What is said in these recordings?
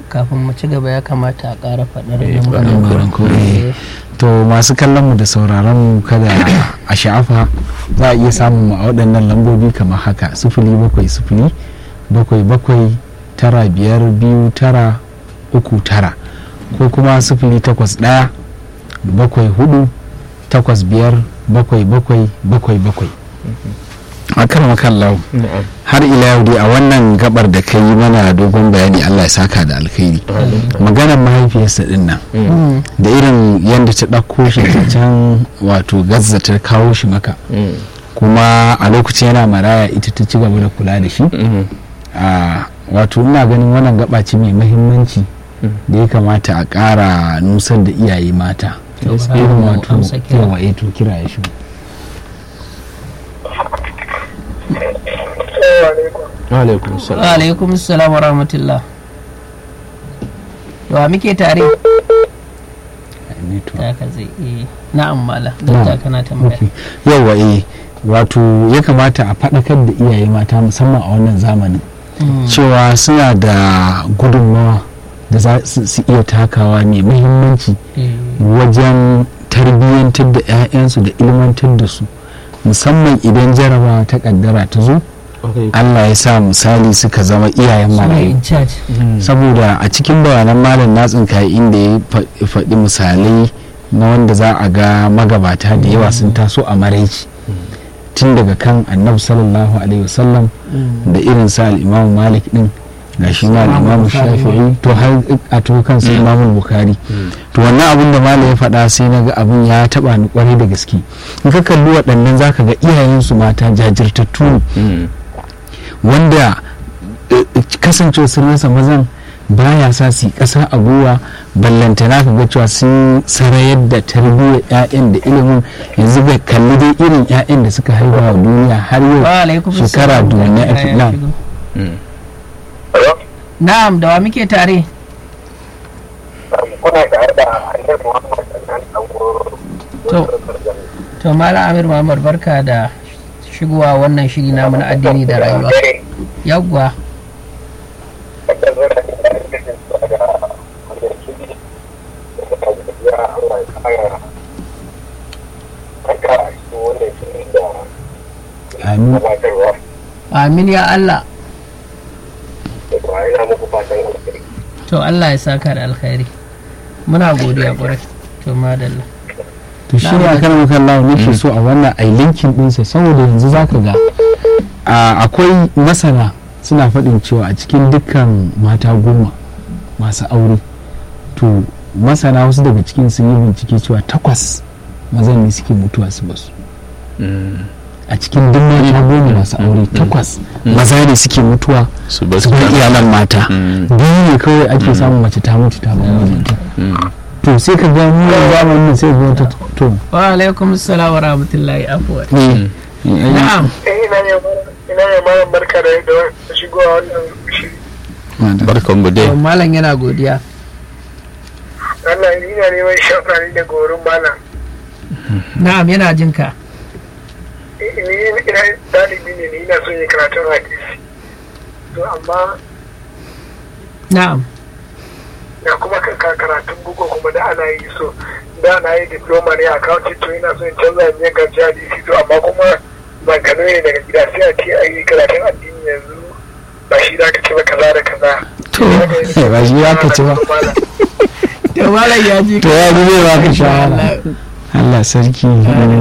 kafin mu ci gaba ya kamata a ƙara faɗar Eh, lambar faɗar mu. lambar ko, Eh, to masu kallon mu da sauraron mu kada a sha'afa za a iya samun mu a waɗannan lambobi kamar haka sufuli bakwai sufuli bakwai bakwai tara biyar biyu tara uku tara ko kuma sufuli takwas ɗaya bakwai hudu takwas biyar bakwai bakwai bakwai bakwai a kan makallau na'am har ila yau dai a wannan gabar da ka yi mana dogon bayani allah ya saka da alkhairi maganar mahaifiyarsa din nan mm, da irin yadda ta ɗauko shi ta can wato gazza ta kawo shi maka Mm. kuma a lokacin yana maraya ita ta ci gaba da kula da shi Mhm. a wato ina ganin wannan gaba ce mai mahimmanci da ya kamata a ƙara nusar da iyaye mata To, irin bara mu wato amsa kira. yawa eh to kira ya shi wa alaikum wa salam alaikum salam wa rahmatullah wa muke tare ta ka zai eh, na'am mala Na'am. da kana tambaya yawa eh wato ya kamata a faɗakar da iyaye mata musamman a wannan zamanin Mm, cewa suna da gudunmawa da za su su iya takawa mai muhimmanci eh, wajen tarbiyyantar da 'ya'yansu da ilmantar da su musamman idan jarabawa ta kaddara ta zo allah ya sa misali suka zama iyayen su ne marayu in charge saboda a cikin bayanan malam na tsinka inda ya fa- faɗi misalai na wanda za a ga magabata da yawa sun taso a maraici tun daga kan annabi sallallahu alaihi wasallam Mm, da irin sa al'imamu malik din ga shi ma al'imamu shafi'i to har a to kan su imamu bukari to wannan abin da malam ya faɗa sai na ga abin ya taɓa ni kwarai da gaske in ka kalli waɗannan zaka ga iyayensu mata jajirtattu ne Mm. wanda eh, kasancewa sun rasa mazan baya sa su yi ƙasa a gwiwa ballantana ka ga cewa sun sarayar da tarbiyyar 'ya'yan da ilimin yanzu ga kalli dai irin 'ya'yan da suka haifa wa duniya har yau wa alaikum shekara salam. duniya Ya a nan shigo. Mm. na'am da wa muke tare kuna tare da annabi Muhammad sannan To. to malam amir muhammad barka da shigowa wannan shiri namu na addini da rayuwa yawwa amin amin ya allah to allah ya saka da alkhairi muna godiya kwarai to madalla to shi ne akan mukan lawa nake so a wannan ai linkin ɗinsa saboda yanzu zaka ga a, akwai masana suna faɗin cewa a cikin dukkan mata goma masu aure to masana wasu daga cikin sun yi bincike cewa takwas mazan ne suke mutuwa su basu Mm. a cikin duk mata goma masu aure takwas maza ne suke mutuwa su ba su bar iyalan mata Mm. biyu ne kawai ake samun mace ta mutu ta bar mijinta Mm. to sai ka ga mu yanzu zamanin nan sai ga wata to wa alaikum salam wa rahmatullahi afuwa eh, na'am ina ne malam barka da da shigowa wannan shiri madam. barkan mu dai to malam yana godiya Allah ina neman shafari da gorin malam na'am yana jin ka ni ina dalibi ne ni ina son yin karatun hadisi to amma na'am na kuma ka- ka- karatun bugu kuma da ana yi so da na yi diploma ne a accounting to ina son in canza in yi karatun hadisi to amma kuma ban kano ne daga gida sai a ce a yi karatun addini yanzu ba shi da ka ce ba kaza da kaza To, ba shi za ka ci ba. to malam ya ji to ya zube ba ka shawara Allah sarki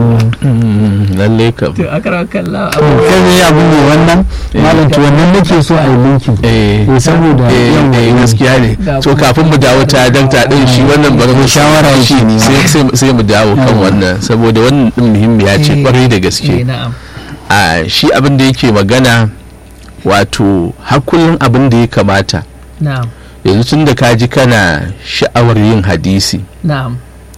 Mm, lalle kam to akara kallah to kai ne abu ne wannan malam to wannan nake so a yi linkin eh eh saboda eh yawan eh, gaskiya ne Da so kuma- kafin mu dawo ta dakta din shi wannan bari mu shawara shi yake nema. sai sai- sai mu dawo kan Yawa. wannan saboda wannan din muhimmiya ce Eh, kwarai da eh gaske na'am a shi abin da yake magana wato har kullum abin da ya kamata na'am yanzu tun da ka ji kana sha'awar yin hadisi na'am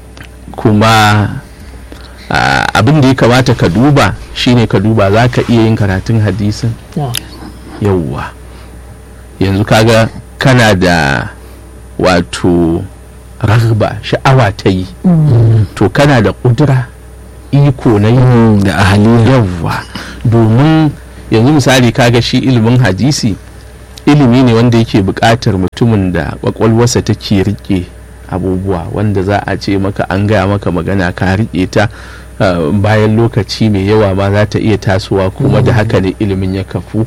kuma ah, abin da ya kamata ka duba shine ka duba za ka iya yin karatun hadisin na'am yauwa yanzu kaga kana da wato ragba sha'awa ta yi to kana da ƙudura iko na yi Mm, da ahaliya yawwa domin yanzu misali kaga shi ilimin hadisi ilimi ne wanda yake buƙatar mutumin da kwakwalwarsa take rike abubuwa wanda za a ce maka an gaya maka magana ka rike ta uh, bayan lokaci mai yawa ma za ta iya tasowa kuma da haka ne ilimin ya kafu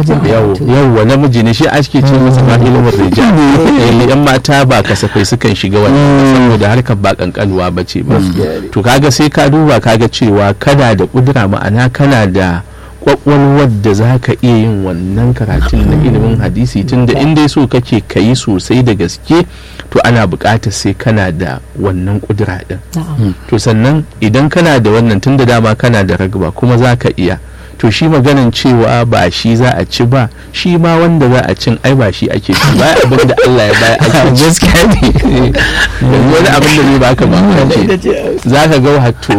yawwa namiji ne shi ake ce masa ma ilimin rijal Eh, yan mata ba kasafai sukan shiga wannan saboda harkar ba kankanuwa ba ce ba to kaga sai ka duba kaga cewa kana da kudura ma'ana kana da kwakwalwar da za ka iya yin wannan karatun na ilimin hadisi tunda in dai so kake ka yi sosai da gaske to ana buƙatar sai kana da wannan kudura din to sannan idan kana da wannan tunda dama kana da ragba kuma za ka iya to shi maganan cewa ba shi za a ci ba shi ma wanda za a cin ai ba shi ake ci ba abin da Allah ya baya ake ci gaskiya ne yanzu wani abin da ne baka mamaki za ka ga wato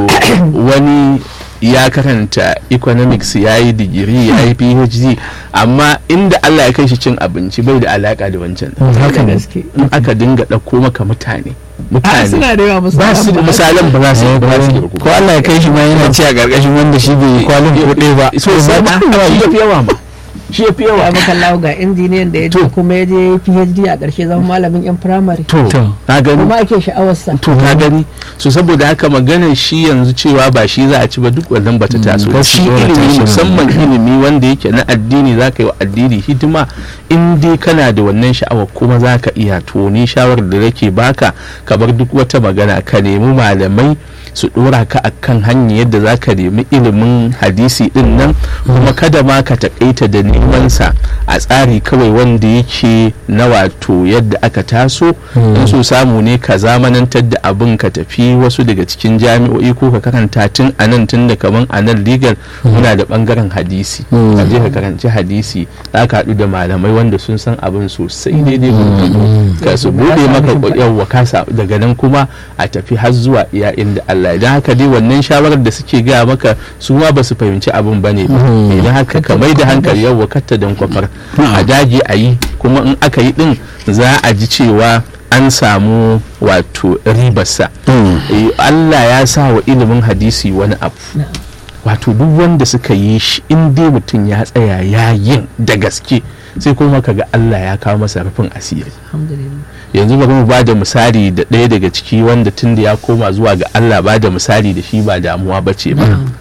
wani ya karanta economics ya yi digiri ya yi phd amma inda Allah ya kai shi cin abinci bai da alaka da wancan haka gaske in aka dinga ɗauko maka mutane a mutane suna da yawa ba su da misalan ba za su ba za su kirgu ko Allah ya kai shi ma yana ci a ƙarƙashin wanda shi bai kwalin kuɗe ba so sai ma shi ya fi yawa ma shi ya fi yawa ya maka lawo ga injiniyan da ya je kuma ya je phd a ƙarshe zama malamin yan firamare to To. na gani kuma ake sha'awarsa to ka gani so saboda haka maganar shi yanzu cewa ba shi za a ci ba duk wannan bata taso gaskiya shi dole ilimi tashi. musamman ilimi wanda yake na addini za ka yi wa addini hidima in dai kana da wannan sha'awa kuma za ka iya to ni shawarar da nake baka ka bar duk wata magana ka nemi malamai su dora ka akan hanyar yadda za ka nemi ilimin hadisi din nan kuma kada ma ka takaita da neman sa a tsari kawai wanda yake na wato yadda aka taso in so samu ne ka zamanantar da abin ka tafi wasu daga cikin jami'o'i ko ka karanta tun a nan tun da kaman a nan legal muna da bangaren hadisi ka je ka karanci hadisi za ka haɗu da malamai wanda sun san abin sosai daidai gurgudu ka su bude maka yawwa ka sa daga nan kuma a tafi har zuwa iya inda Allah idan haka dai wannan shawarar da suke gaya maka su ma ba su fahimci abin bane ba idan haka ka mai da hankali yawwa katta dan kwafar a dage a yi kuma in aka yi din za a ji cewa an samu wato ribarsa Eh, Allah ya sa wa ilimin hadisi wani abu wato duk wanda suka yi shi in dai mutum ya tsaya ya yin da gaske sai kuma kaga Allah ya kawo masa rufin asiri alhamdulillah yanzu bari mu ba da misali da ɗaya daga ciki wanda tun da ya koma zuwa ga Allah ba da misali da shi ba damuwa ba ce ba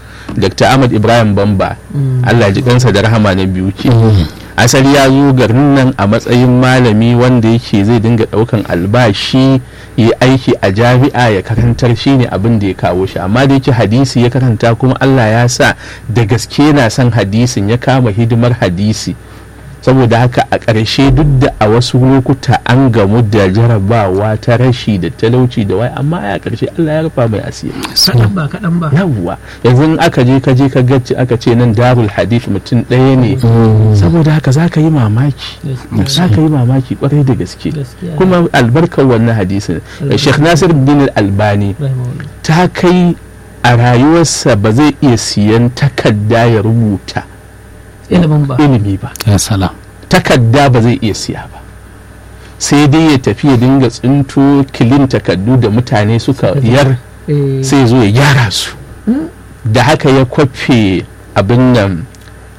Dr. Ahmad Ibrahim Bamba Allah ji kansa da rahama na biyu ke asali ya zo garin nan a matsayin malami wanda yake zai dinga ɗaukan albashi ya aiki a jami'a ya karantar shi ne abin da ya kawo shi amma da yake hadisi ya karanta kuma Allah ya sa da gaske na son hadisin ya kama hidimar hadisi saboda haka a ƙarshe duk da a wasu lokuta an gamu da jarabawa ta rashi da talauci da wai amma a ƙarshe Allah ya rufa mai asiri kaɗan ba kaɗan ba yawwa yanzu in aka je ka je ka gacci aka ce nan darul hadith mutum ɗaya ne saboda haka za ka yi mamaki za ka yi mamaki kwarai da gaske Gaskiya. kuma albarkar wannan hadisin Sheikh Nasir bin Albani Rahimahullah. ta kai a rayuwarsa ba zai iya siyan takarda ya rubuta ilimin ba ilimi ba ya salam takarda ba zai iya siya ba sai dai ya tafi ya dinga tsinto kilin takardu da mutane suka yar Eh, sai ya zo ya gyara su da haka ya kwafe abin nan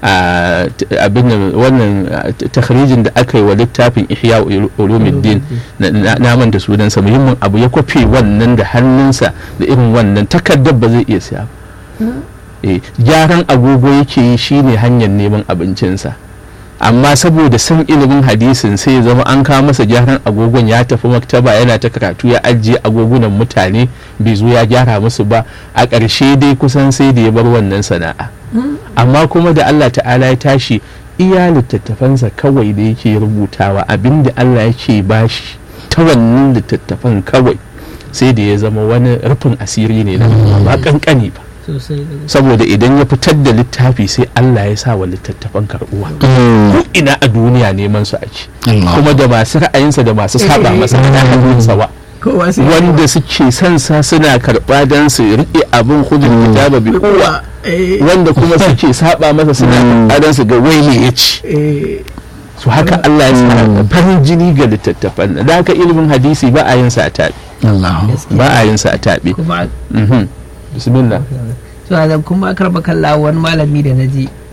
a t- abin nan wannan a, t- takhrijin da aka yi wa littafin ihya ulumuddin na- na na manta sunansa muhimmin abu ya kwafe wannan da hannunsa da irin wannan takardar ba zai iya siya ba Eh, gyaran agogo yake yi shine hanyar neman abincinsa amma saboda san ilimin hadisin sai ya zama an kawo masa gyaran agogon ya tafi maktaba yana ta karatu ya ajiye agogunan mutane bai zo ya gyara musu ba a ƙarshe dai kusan sai da ya bar wannan sana'a amma kuma da Allah ta'ala ya tashi iya littattafansa kawai da yake rubutawa abinda Allah yake bashi ta wannan littattafan kawai sai da ya zama wani rufin asiri ne na ba kankani ba sosai da gaske. saboda idan ya fitar da littafi sai Allah ya sa wa littattafan karbuwa ko ina a duniya neman su ake Allah kuma da masu ra'ayinsa da masu saba masa ana hannunsa wa kowa sai wanda suke son sa suna karba don su riƙe abin hudun kitaba bi kowa eh, wanda kuma suke saba masa suna karba don su ga wai me ya ci eh, su haka Allah ya sa farin jini ga littattafan nan. da haka ilimin hadisi ba a yin sa a taɓe Allah ba a yin sa a taɓe kuma Mhm. bismillah so da kuma karba kalla wani malami da naji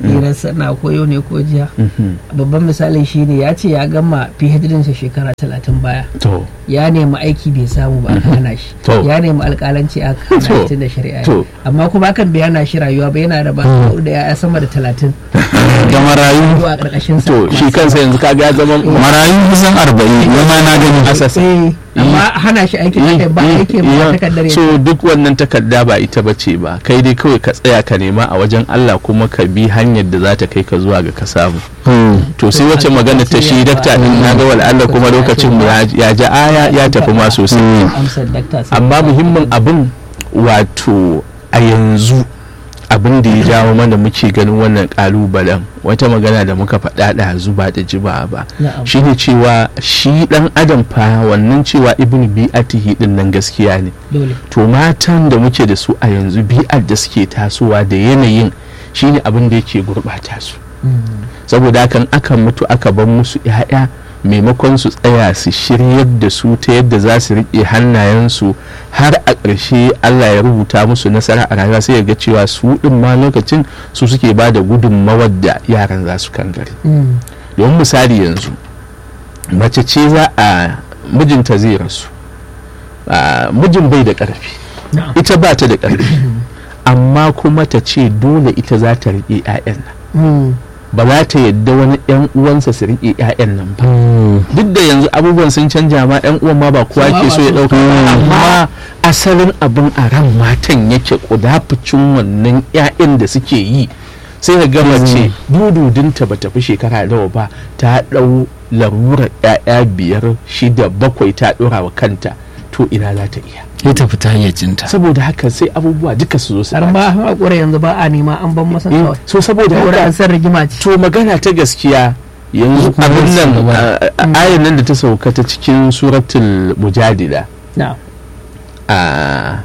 hirarsa na koyo ne ko jiya Mhm. babban misali shi ne ya ce ya gama phd sa shekara talatin baya to ya nemi aiki bai samu ba aka hana shi To. ya nemi alƙalanci aka hana To. shi tun da shari'a ne. To. amma kuma akan bai hana shi rayuwa ba yana da ba da ya sama da talatin da marayu zuwa ƙarƙashin sa to shi kansa yanzu kaga ya zama marayu kusan arba'in yamma na gani asasa Eh, amma hana shi aiki aka ba aiki ba takardar ya so duk wannan takarda ba ita bace ba kai dai kawai ka tsaya ka nema a wajen Allah kuma ka bi hanyar da za ta kai ka zuwa ga ka samu to sai wacce magana ta shi dakta din na ga Allah kuma lokacin mu ya- ya ji aya ya tafi ma sosai amsar dakta sai amma ka- muhimmin abin wato a yanzu abin da ya jawo mana muke ganin wannan kalubalen wata magana da muka faɗa da zuba da jiba ba Na'am. shine cewa shi dan adam fa wannan cewa ibn bi'atihi din nan gaskiya ne dole to matan da muke da su a yanzu bi'ar da suke tasowa da yanayin shine abin da yake gurɓata su saboda hakan akan mutu aka bar musu 'ya'ya maimakon su tsaya su shiryar da su ta yadda za su riƙe hannayensu har a ƙarshe Allah ya rubuta musu nasara a rayuwa sai ya ga cewa su ɗin ma lokacin su suke ba da gudunmawar da yaran za su kangare Mm. domin misali yanzu mace ce za a mijinta zai rasu a, mijin bai da ƙarfi Na'am. ita ba ta da ƙarfi amma kuma ta ce dole ita za ta riƙe 'ya'yan nan Mm. ba za ta yadda wani 'yan uwansa su riƙe 'ya'yan nan ba duk da yanzu abubuwan sun canja ma 'yan uwan ma ba kowa Kowa ke ba so ya so. ɗauka ba amma asalin abin a ran matan yake kudafucin wannan 'ya'yan da suke yi sai ka gama ce dududinta ba tafi shekara nawa ba ta ɗau larurar 'ya'ya biyar shida bakwai ta ɗora wa kanta to ina za ta iya ya tafi ta hayyacinta saboda haka sai abubuwa duka su zo su har ɓaci. ma haƙura yanzu ba a nema an ban masa Eh, kawai so saboda saboda haka an san rigima ce to magana ta gaskiya yanzu kuma abin su nan gaba. a- a- ayan nan da ta sauka ta cikin suratul mujadila na'am a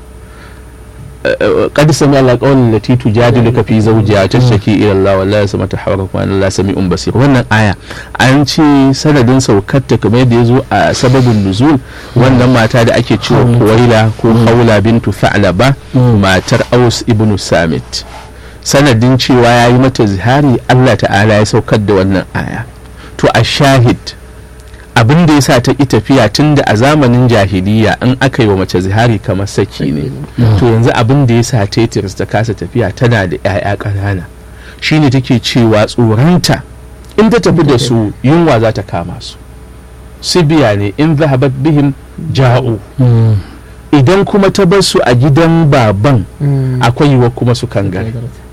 قد سمع الله قول التي تجادلك في زوجها تشتكي الى الله والله يسمع تحاوركم ان الله سميع بصير wannan aya an ce sanadin saukarta kamar yadda ya zo a sababin nuzul wannan mata da ake cewa kuwaila ko haula bintu tha'laba matar aus ibn samit sanadin cewa ya yi mata zihari Allah ta'ala ya saukar da wannan aya to a shahid abin da ya sa ta ƙi tafiya tun da a zamanin jahiliya in aka yi wa mace zihari kamar saki ne to yanzu abin da ya sa ta yi tiris ta kasa tafiya tana da 'ya'ya ƙanana shine take cewa tsoronta in ta tafi da su yunwa za ta kama su sibiya ne in zahabat bihim ja'u idan kuma ta bar su a gidan baban Mm. akwai yiwuwa kuma su kangare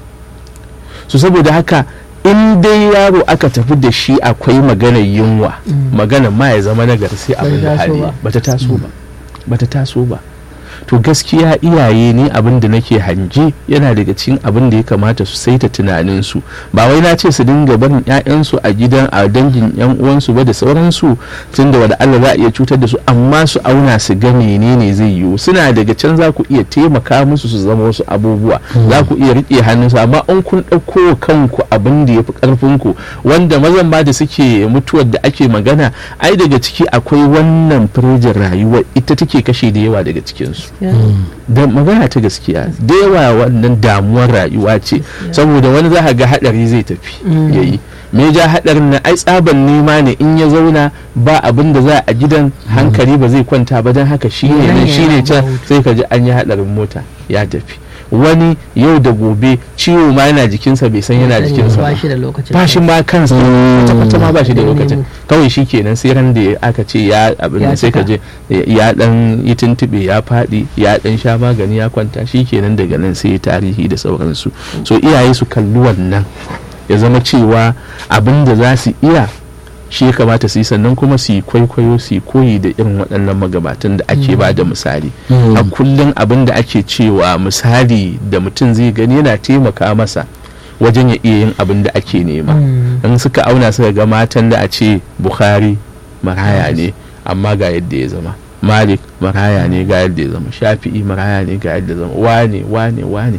su saboda haka in dai yaro aka tafi da shi akwai maganar yunwa maganar ma ya zama nagari sai abin da taso hali ba. bata taso ba bata taso ba to gaskiya iyaye ne abin da nake hange yana daga cikin abin da ya kamata su saita tunaninsu ba wai na ce su dinga barin 'ya'yansu a gidan a dangin 'yan uwansu ba da sauransu tun da wada Allah za a iya cutar da su amma su auna su ga menene zai yiwu suna daga can za ku iya taimaka musu su zama wasu abubuwa za ku iya riƙe hannunsu amma in kun ɗauko wa kanku abin da ya fi ƙarfinku wanda mazan ma da suke mutuwar da ake magana ai daga ciki akwai wannan firjin rayuwa ita take kashe da yawa daga cikinsu da magana ta gaskiya da yawa wannan damuwar rayuwa ce saboda wani za ka ga hadari zai tafi yayi me ja hadarin na ai tsaban nema ne in ya zauna ba abin da za a gidan hankali ba zai kwanta ba don haka shi ne nan shi ne can sai ka ji an yi hadarin mota ya tafi wani yau da gobe ciwo ma yana jikinsa bai san yana jikinsa ba ba shi da lokacin ba shi ma kansa kwata-kwata ma ba shi da Mm. lokacin kawai shi kenan sai ran da aka ce ya abin Ya da sai ka je cika. ya dan yi tuntube ya faɗi ya dan sha magani ya kwanta shi kenan daga nan sai tarihi da sauransu so iyaye su kalli wannan ya zama cewa abin da za su iya shi ya kamata su yi sannan kuma su yi kwaikwayo su yi koyi da irin waɗannan magabatan da ake ba da misali a kullum abin da ake cewa misali da mutum zai gani yana taimaka masa wajen ya iya yin abin da ake nema in suka auna suka ga matan da a ce bukhari maraya ne amma ga yadda ya zama malik maraya ne ga yadda ya zama shafi'i maraya ne ga yadda ya zama wane wane wane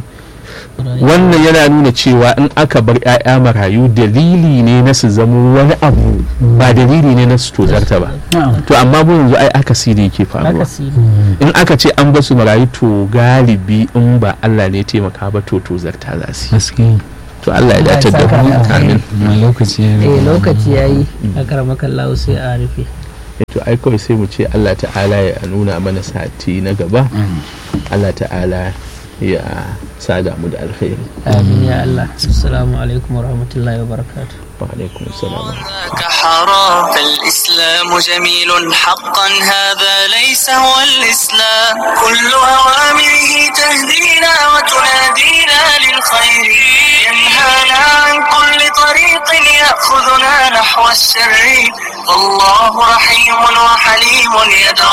wannan yana nuna cewa in aka bar 'ya'ya marayu dalili ne na su zama wani abu ba dalili ne na su tozarta ba to amma mu yanzu ai akasiri yake faruwa in aka ce an basu marayu to galibi in ba Allah ne ya taimaka ba to tozarta za su yi gaskiya to Allah ya dace da saka mu da alkhairi. amin ma lokaci ya eh riga. lokaci yayi akaramakan lahu sai a rufe to ai kawai sai mu ce Allah ta'ala ya nuna mana sati na gaba Mm. Allah ta'ala ya sada mu da alkhairi amin ya Allah assalamu alaikum warahmatullahi wabarakatuh wa alaikum assalam ذاك حرام فالإسلام جميل حقا هذا ليس هو الإسلام كل أوامره تهدينا وتنادينا للخير ينهانا عن كل طريق يأخذنا نحو الشر فالله رحيم وحليم يدعو